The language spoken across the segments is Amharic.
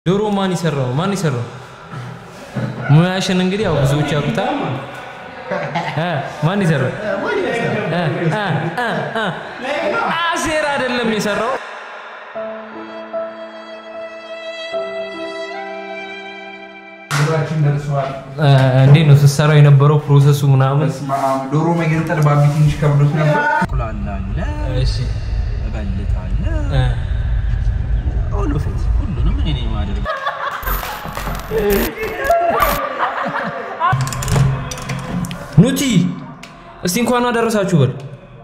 ዶሮ ማን ይሰራው? ማን ይሰራው? ሙያሽን እንግዲህ ያው ብዙዎች ያውቁታል። እ ማን ይሰራው? እ እ እ እ አሴር አይደለም የሰራው። ዶሮአችን ደርሰዋል። እ እንዴት ነው ስትሰራው የነበረው ፕሮሰሱ ምናምን? በስመ አብ ዶሮ መገንጠል ባቢ ትንሽ ከብዶት ነበር። ቁላላለ እሺ እበልጣለ እ ሁሉ ፊት ሁሉንም እኔ ነኝ የማደርገው። ኑቲ እስቲ እንኳን አደረሳችሁ በል።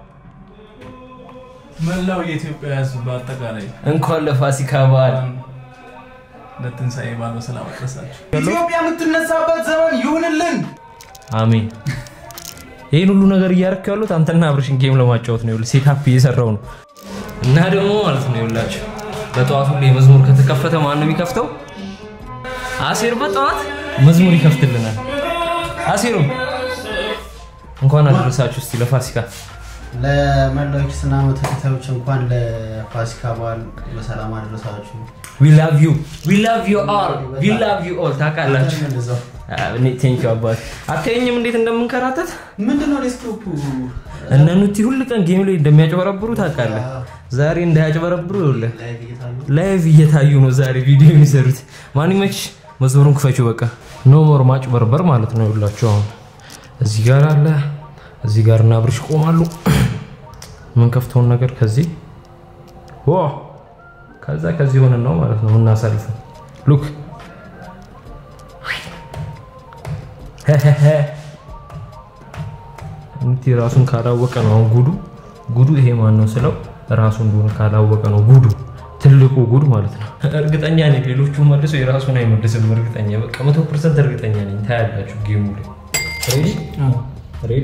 መላው የኢትዮጵያ ሕዝብ በአጠቃላይ እንኳን ለፋሲካ በዓል ለትንሣኤ በዓል በሰላም አደረሳችሁ። ኢትዮጵያ የምትነሳበት ዘመን ይሁንልን። አሜን። ይህን ሁሉ ነገር እያደረክ ያሉት አንተና አብርሽን ጌም ለማጫወት ነው። ይኸውልህ ሴታፕ እየሰራው ነው እና ደግሞ ማለት ነው ይኸውላችሁ በጠዋት ሁሌ መዝሙር ከተከፈተ ማን ነው የሚከፍተው? አሴር በጠዋት መዝሙር ይከፍትልናል። አሴሩ እንኳን አደረሳችሁ እስቲ ለፋሲካ። ለመላው ክርስትና እምነት ተከታዮች እንኳን ለፋሲካ በዓል በሰላም አደረሳችሁ። ዊ ላቭ ዩ ዊ ላቭ ዩ ኦል ዊ ላቭ ዩ ኦል ታውቃላችሁ። እንደዛው ቴንክ ዩ አባት። አታየኝም እንዴት እንደምንከራተት ምንድነው ዴስክቶፑ? እነ ኑቲ ሁል ቀን ጌም ላይ እንደሚያጭበረብሩ ታውቃለህ። ዛሬ እንዳያጭበረብሩ ይኸውልህ ላይቭ እየታዩ ላይቭ እየታዩ ነው ዛሬ ቪዲዮ የሚሰሩት። ማን ይመችሽ? መዝሙሩን ክፈችው በቃ። ኖ ሞር ማጭበርበር ማለት ነው። ይኸውላችሁ አሁን እዚህ ጋር አለ፣ እዚህ ጋር እና አብርሽ ይቆማሉ። ምን ከፍተውን ነገር ከዚህ ዋ ከዛ ከዚህ ሆነን ነው ማለት ነው የምናሳልፈው። ሉክ እንቲ ራሱን ካላወቀ ነው አሁን ጉዱ ጉዱ ይሄ ማን ነው ስለው ራሱ እንደሆነ ካላወቀ ነው ጉዱ ትልቁ ጉድ ማለት ነው። እርግጠኛ ነኝ ሌሎቹ መልሰው የራሱን አይመልስም። እርግጠኛ በቃ መቶ ፐርሰንት እርግጠኛ ነኝ። ታያላችሁ ጌሙ ላይ ሬዲ ሬዲ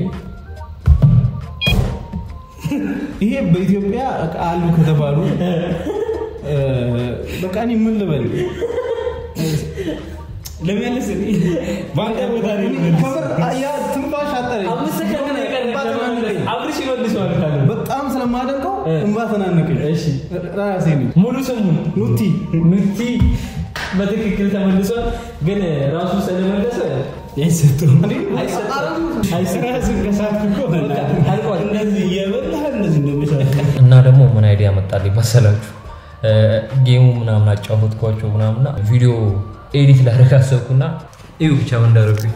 ይሄ በኢትዮጵያ አሉ ከተባሉ እ፣ በቃ እኔ ምን ልበል ለሚያለስ በአንተ ቦታ ላይ ልመልስ። ያ ትንፋሽ አጠረኝ። አምስት ሰከንድ ነው የቀረህ እንባ ተናነቀኝ። አብርሽ ይመልሰዋል ካለ በጣም ስለማደንቀው እንባ ተናነቀኝ። እሺ ራሴ ነኝ ሙሉ ስሙን ኑቲ ኑቲ በትክክል ተመልሷል። ግን ራሱ ስለመለሰ አይሰጥም አይሰጥም። አልቋል። እንደዚህ እየበላህ እንደዚህ እንደሚሰራ እና ደግሞ ምን አይዲያ መጣልኝ መሰላችሁ? ጌሙ ምናምን አጫወትኳቸው ምናምና ቪዲዮ ኤዲት ላደርግ አሰብኩና እዩ ብቻ ምን እንዳደረጉኝ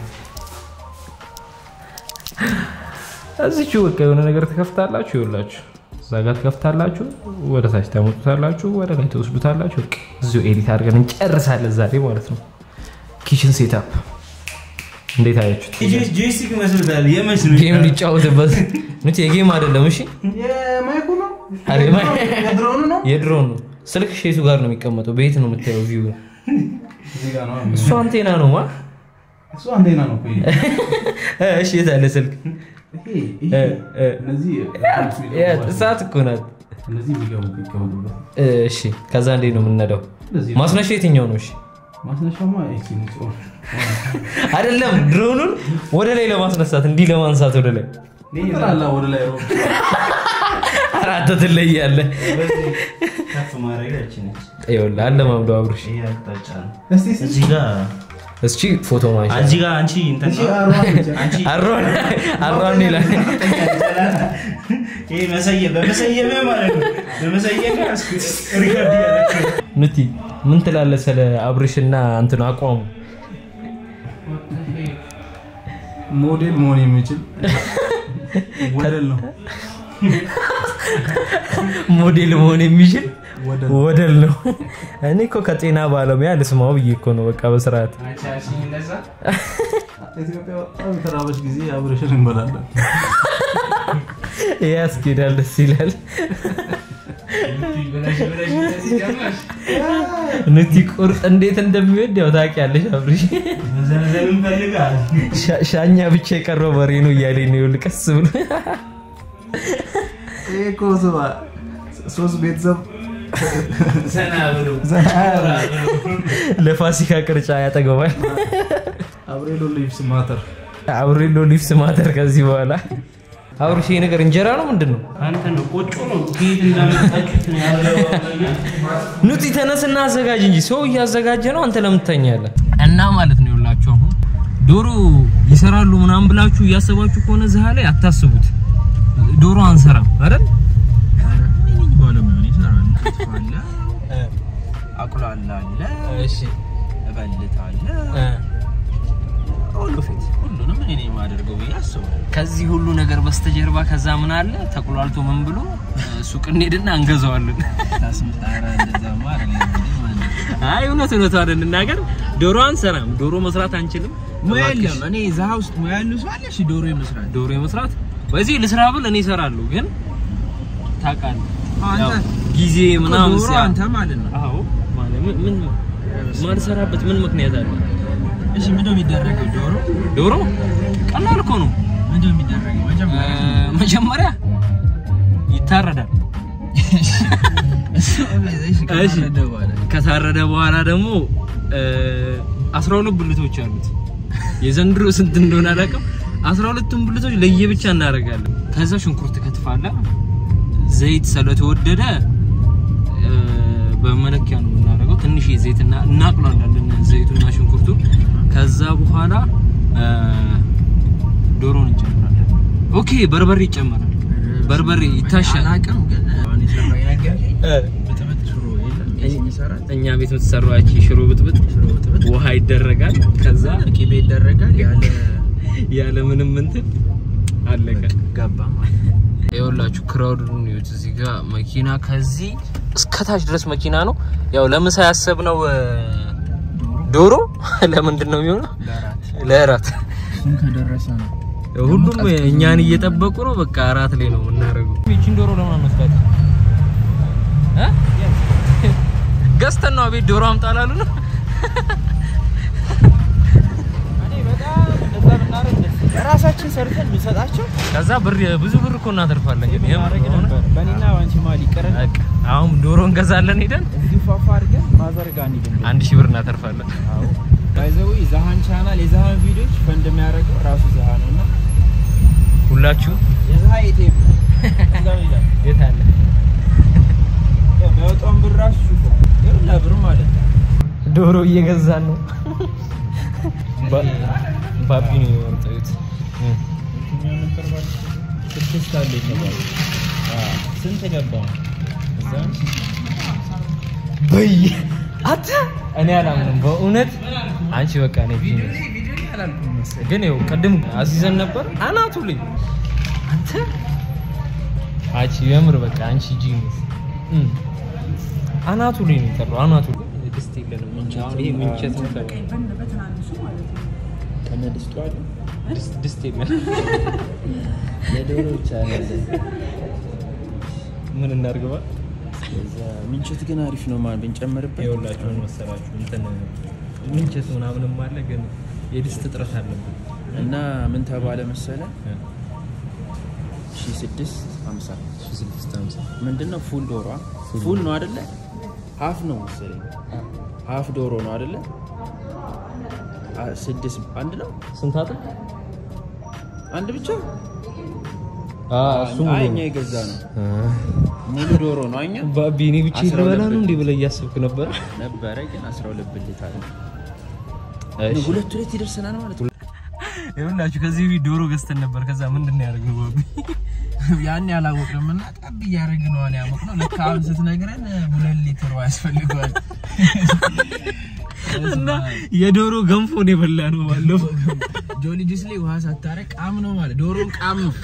እዚቹ በቃ የሆነ ነገር ትከፍታላችሁ፣ ይኸውላችሁ እዛ ጋር ትከፍታላችሁ፣ ወደ ታች ታመጡታላችሁ፣ ወደ ላይ ትወስዱታላችሁ። በቃ እዚሁ ኤዲት አድርገን እንጨርሳለን ዛሬ ማለት ነው። ኪችን ሴታፕ እንዴት አያችሁት? ጆይስቲክ ይመስሉታል። የመች ነው ጌም ሊጫወትበት ኑት የጌም አይደለም እሺ የማይኩ ነው አሬ ማይ የድሮኑ ነው። የድሮን ነው። ስልክ ሼቱ ጋር ነው የሚቀመጠው። በየት ነው የምታየው ቪው? እዚህ ጋር ነው። እሱ አንቴና ነው ማ እሱ አንቴና ነው እኮ ይሄ። እሺ፣ የት አለ ስልክ? ይሄ ይሄ እ፣ እ። እነዚህ ያ እሳት እኮ ናት። እነዚህ ቢገቡ ቢገቡበት እሺ፣ ከዛ እንዴት ነው የምንነዳው? እንደዚህ ማስነሻ የትኛው ነው? እሺ፣ ማስነሻማ ይሄ ነው። አይደለም ድሮኑን ወደ ላይ ለማስነሳት እንዲህ ለማንሳት ወደ ላይ ይጥላላ ወደ ላይ ሮብ አራት ትለያለህ። ከፍ ማድረጋችን ይኸውልህ አለ ማምዶ አብርሽ ይሄ አቅጣጫ ነው። እስቲ እስቲ እዚህ ጋር እስኪ ፎቶ ማንሻ እዚህ ጋር አንቺ እንትን እሺ አርዋን አንቺ አሯን አሯን ይላል። ይሄ መሰየም በመሰየም ማለት ነው። በመሰየም ያስኩት ሪከርድ ያደረኩት ኑቲ ምን ትላለህ ስለ አብርሽና እንትን አቋሙ? ሞዴል መሆን የሚችል ወደል ነው። ሞዴል መሆን የሚችል ወደል ወደል ነው። እኔ እኮ ከጤና ባለሙያ ልስማው ብዬ እኮ ነው። በቃ በስርዓት ኢትዮጵያ በጣም የተራበች ጊዜ አብረሽን እንበላለን። ይሄ ያስኬዳል፣ ደስ ይላል። ኑቲ ቁርጥ እንዴት እንደሚወድ ያው ታውቂያለሽ አብርሽ። መዘምዘም እንፈልጋል። ሻ- ሻኛ ብቻ የቀረው በሬ ነው እያለኝ ነው። ይኸውልህ ቀስ ብሎ ይሄ እኮ ስማ ሶስት ቤተሰብ ዘና ብሎ ዘና ያለ ለፋሲካ ቅርጫ ያጠገባል። አብሬሎ ሊቭስ ማተር አብሬሎ ሊፍስ ማተር ከዚህ በኋላ አብርሽ ይሄ ነገር እንጀራ ነው ምንድን ነው? አንተ ነው ቆጮ ነው ከየት እንዳመጣችሁት ነው ያለው። ኑቲ ተነስና አዘጋጅ እንጂ ሰው እያዘጋጀ ነው። አንተ ለምን ትተኛለህ? እና ማለት ነው ይኸውላችሁ አሁን ዶሮ ይሰራሉ ምናምን ብላችሁ እያሰባችሁ ከሆነ እዚህ ላይ አታስቡት። ዶሮ አንሰራም አይደል? ባለሙያ ይሰራል። አለ አቁላላ አለ እሺ እበልት አለ ሁሉ ፊት ሁሉንም እኔ የማደርገው ብዬ አስባለሁ። ከዚህ ሁሉ ነገር በስተጀርባ ከዛ ምን አለ ተቁላልቶ ምን ብሎ ሱቅ እንሄድና እንገዛዋለን። ታስምጣራ እንደዛማ አይደለም እንዴ ማለት ነው። አይ እውነት እውነት አይደል እንናገር፣ ዶሮ አንሰራም፣ ዶሮ መስራት አንችልም። ሙያ እባክሽ የለም። እኔ ዛሃ ውስጥ ሙያ ያለው ሰው አለ። እሺ ዶሮ የመስራት ዶሮ የመስራት በዚህ ልስራ ብል እኔ እሰራለሁ፣ ግን ታውቃለህ አንተ ያው ጊዜ ምናምን ዶሮ ሲያ አንተ ማለት ነው። አዎ ማለት ምን ምን ማልሰራበት ምን ምክንያት አለ? እሺ ምንድነው የሚደረገው? ዶሮ ዶሮ ቀላል እኮ ነው። ምንድነው የሚደረገው? እ፣ መጀመሪያ መጀመሪያ ይታረዳል። እሺ ከታረደ በኋላ ከታረደ በኋላ ደግሞ እ፣ 12 ብልቶች አሉት። የዘንድሮ ስንት እንደሆነ አላውቅም። 12ቱም ብልቶች ለየብቻ እናደርጋለን። ከዛ ሽንኩርት ከትፋለህ። ዘይት ስለተወደደ እ፣ በመለኪያ ነው የምናደርገው። ትንሽ ዘይት እና እናቅላለን ዘይቱና ሽንኩርቱ። ከዛ በኋላ እ፣ ዶሮን እንጨምራለን። ኦኬ በርበሬ ይጨመራል። በርበሬ ይታሻል። አላውቅም ግን አሁን የሰራው የነገርከኝ ብጥብጥ ሽሮ የለም የሚሰራት እኛ ቤት የምትሰራው ያቺ ሽሮ ብጥብጥ ሽሮ ብጥብጥ ውሃ ይደረጋል። ከዛ ቅቤ ይደረጋል ያለ ያለ ምንም እንትን አለቀ። ገባ ማለት ነው። ይኸውላችሁ ክራውድን ይዩት። እዚህ ጋር መኪና ከዚህ እስከታች ድረስ መኪና ነው። ያው ለምሳ ያሰብነው እ፣ ዶሮ ለምንድን ነው የሚሆነው? ለአራት ለእራት እሱም ከደረሰ ነው ሁሉም እኛን እየጠበቁ ነው። በቃ እራት ላይ ነው የምናደርገው። ይቺን ዶሮ ለምን አንወስዳት? እ? ገዝተን ነው ቤት ዶሮ አምጣላሉ ነው ራሳችን ሰርተን ብንሰጣቸው ከዛ ብር ብዙ ብር እኮ እናተርፋለን። ግን የምር ማድረግ ከሆነ ነበር። በእኔና ባንቺ መሀል ይቀረን። በቃ አሁን ዶሮ እንገዛለን ሄደን እዚህ ፏፏ አድርገን ማዘርጋ እንሂድ። አንድ ሺህ ብር እናተርፋለን። ባይዘዊ ዛሃን ቻናል የዛሃን ቪዲዮች ፈንድ የሚያደርገው ራሱ ዛሃ ነው እና ሁላችሁ የዛሃ ኤቲኤም ነው። እዛው ይላል። የት አለ ያው የሚያወጣውን ብር ራሱ ሹፎ ይኸውልህ ብር ማለት ነው። ዶሮ እየገዛን ነው። ባቢ ነው የወጣዩት። የትኛው ነበር ማለት ነው? ስድስት አለ የተባለው አዎ። ስንት ገባ እዛ በይ አታ እኔ አላምንም በእውነት አንቺ በቃ እኔ ቢዝነስ ግን ይኸው ቅድም አዚዘን ነበር አናቱ ላይ አንተ አንቺ የምር በቃ አንቺ ጂኒስ አናቱ ላይ ነው የጠራው አናቱ ላይ ድስት የለንም አሁን ይሄ ምንቸት ነው ከነ ድስቱ አለ ድስት ድስት የለንም ለዶሮ ብቻ ያለ ምን እናድርግባ እዛ ምንቸት ግን አሪፍ ነው ማለት ብንጨምርበት ይኸውላችሁ ምን መሰላችሁ እንትን ምንቸት ምናምንም አለ ግን የድስት እጥረት አለብን እና ምን ተባለ መሰለ ሺ ስድስት ሀምሳ ምንድን ነው ፉል ዶሮ ፉል ነው አደለ ሀፍ ነው መሰለኝ ሀፍ ዶሮ ነው አደለ አ- ስድስት አንድ ነው ስንት አጥር አንድ ብቻ እሱ አይ እኛ የገዛ ነው ሙሉ ዶሮ ነው እኛ ባቢ እኔ ብቻ አስራ ልበላ ሁለት ነው እንዲህ ብለህ እያሰብክ ነበር ነበረ ግን አስራ ሁለት ብልት አለ ሁለት ሁለት ይደርሰናል ማለት ነው ይኸውላችሁ ከዚህ በፊት ዶሮ ገዝተን ነበር ከዛ ምንድን ነው ያደረግነው ባቢ ያን ያላወቅንም እና ጠብ እያደረግን ነው ያሞቅ ነው ለካ አሁን ስትነግረን ሁለት ሊትር ውሃ ያስፈልገዋል እና የዶሮ ገንፎ ነው የበላ ነው ባለፈው ጆሊ ጁስ ላይ ውሃ ሳታረግ ቃም ነው ማለት ዶሮን ቃም ነው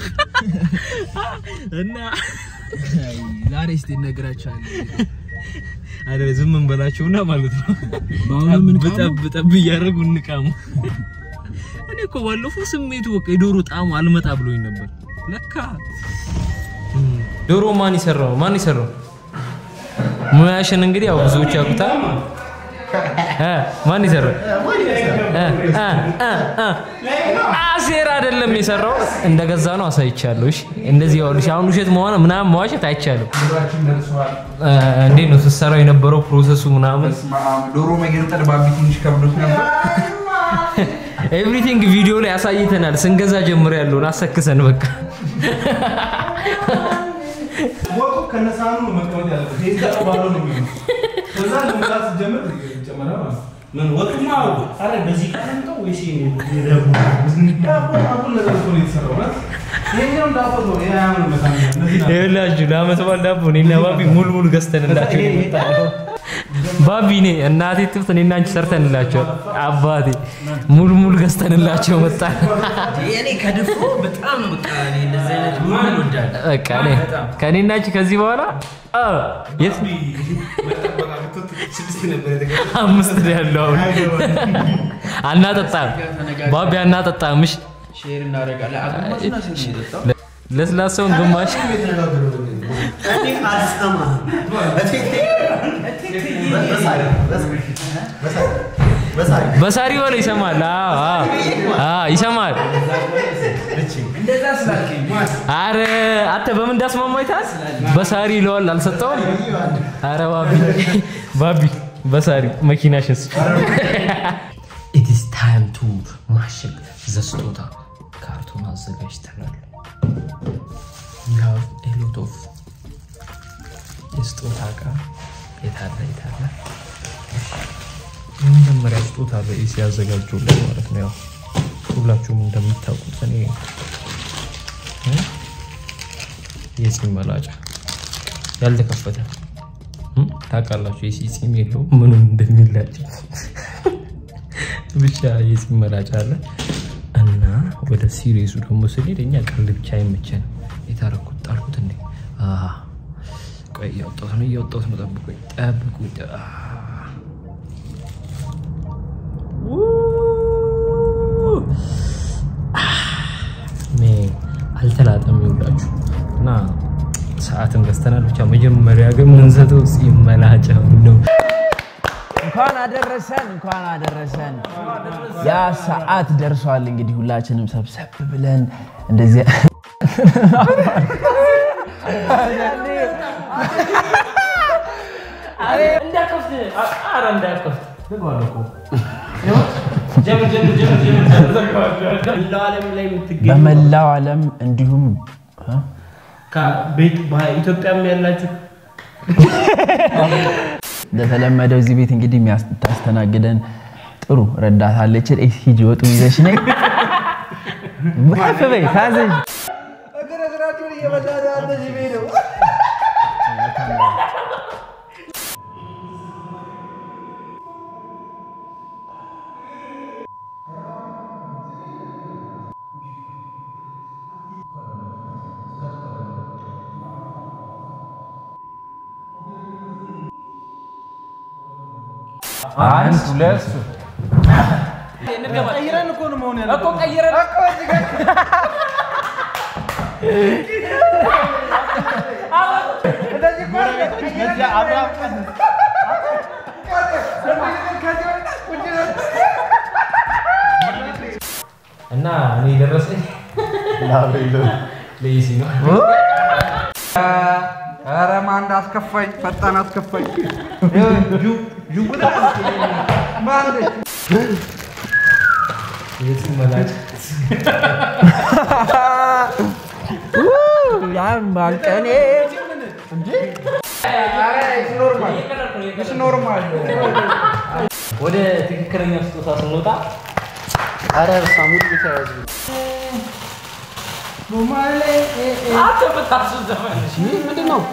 እና አይ፣ ዛሬ እስቲ እነግራቸዋለሁ አይደል ዝም እንበላቸውና ማለት ነው በአሁኑ ምን ጠብ ጠብ ጠብ እያደረጉ እንቃሙ እኔ እኮ ባለፈው ስሜቱ በቃ የዶሮ ጣዕሙ አልመጣ ብሎኝ ነበር ለካ ዶሮ ማን ይሰራው ማን ይሰራው ሙያሽን እንግዲህ ያው ብዙዎች ያውቁታል እ ማን ይሰራው እ እ እ እ አሴር አይደለም የሰራው እንደገዛ ነው አሳይቻለሁ እሺ እንደዚህ ያውልሽ አሁን ውሸት መሆን ምናምን መዋሸት አይቻልም እ እንዴት ነው ስትሰራው የነበረው ፕሮሰሱ ምናምን ዶሮ መገንጠል ባቢ ትንሽ ከብዶት ነበር። ኤቭሪቲንግ ቪዲዮ ላይ አሳይተናል። ስንገዛ ጀምሮ ያለውን አሰክሰን በቃ ወጡ ከነሳኑ ነው መቀመጥ ያለበት። ይሄ ተቀባሎ ነው የሚሆነው። ከዛ ለመጣት ስትጀምር ይጨመራል ማለት ነው። ምን ወጡማ አረ በዚህ ቀን ነው ወይስ ዳቦ አሁን ነገር እኮ ነው የተሰራው ማለት ይሄኛው ዳቦ ነው ይሄ አያምርም በጣም እነዚህ ናቸው። ይኸውላችሁ ለአመት በዓል ዳቦ እኔና ባቢ ሙሉ ሙሉ ገዝተንላቸው ነው የመጣነው። ባቢ እኔ እናቴ ትብት እኔና አንቺ ሰርተንላቸው አባቴ ሙሉ ሙሉ ገዝተንላቸው መጣን። እኔ ከድፎ በጣም በቃ እኔ እንደዚህ አይነት ምን እወዳለሁ። በቃ እኔ ከእኔና አንቺ ከዚህ በኋላ አ፣ የት ስድስት ነበር የተገኘው። አምስት ነው ያለው አሁን አናጠጣም። ባቢ አናጠጣም። እሺ ሼር እናደርጋለን። አግማሱና ስንት ነው የጠጣው? ለስላሳውን ግማሽ እኔ አልሰማህም። በሳሪ በሳሪ በለው ይሰማል። አዎ አዎ አዎ ይሰማል። እንደዛ ስላልከኝ አረ አንተ በምን እንዳስማማ ይታል በሳሪ ይለዋል። አልሰጠውም። አረ ባቢ ባቢ በሳሪ መኪናሽን ስጭ። ኢት ኢዝ ታይም ቱ ማሸግ ዘስጦታ ካርቶን አዘጋጅተናል። we have a lot of የስጦታ እቃ የታለ የታለ የመጀመሪያ ስጦታ በኢሲ ያዘጋጁልን ማለት ነው። ያው ሁላችሁም እንደምታውቁት እኔ እ? የፂም መላጫ ያልተከፈተ እ? ታውቃላችሁ፣ የሲ ፂም የለውም ምኑን እንደሚላጭ ብቻ የፂም መላጫ አለ እና ወደ ሲሪየሱ ደግሞ ስንሄድ እኛ ቀልድ ብቻ አይመቸንም። የታረኩት ጣልኩት እንዴ? አሃ፣ ቆይ እያወጣሁት ነው እያወጣሁት ነው። ጠብቁኝ ጠብቁኝ። አሃ። ሜ አልተላጠም ይውላችሁ እና ሰዓትም ገዝተናል። ብቻ መጀመሪያ ግን ምንሰጠው ፂም መላጫው ነው። እንኳን አደረሰን እንኳን አደረሰን። ያ ሰዓት ደርሷል። እንግዲህ ሁላችንም ሰብሰብ ብለን እንደዚህ መላው ዓለም ላይ የምትገኙ በመላው ዓለም እንዲሁም እ? ቤት በኢትዮጵያም ያላችሁ እንደተለመደው እዚህ ቤት እንግዲህ የሚያስታስተናግደን ጥሩ ረዳት አለችን። ኤ ሂጂ ወጡ ይዘሽ ነይ ከፍ በይ ታዘዥ። አንድ ሁለት ቀይረን እኮ ነው መሆን ያለበት። እና እኔ ደረሰኝ ለኢሲ ነው። ኧረ ማን እንዳስከፋኝ ፈጣን አስከፋኝ። የፂም መላጫ ያማል ቀኔ ወደ ትክክለኛ ስጦታ ስንወጣ ኧረ ሳሙድ ተያዙ ምንድን ነው?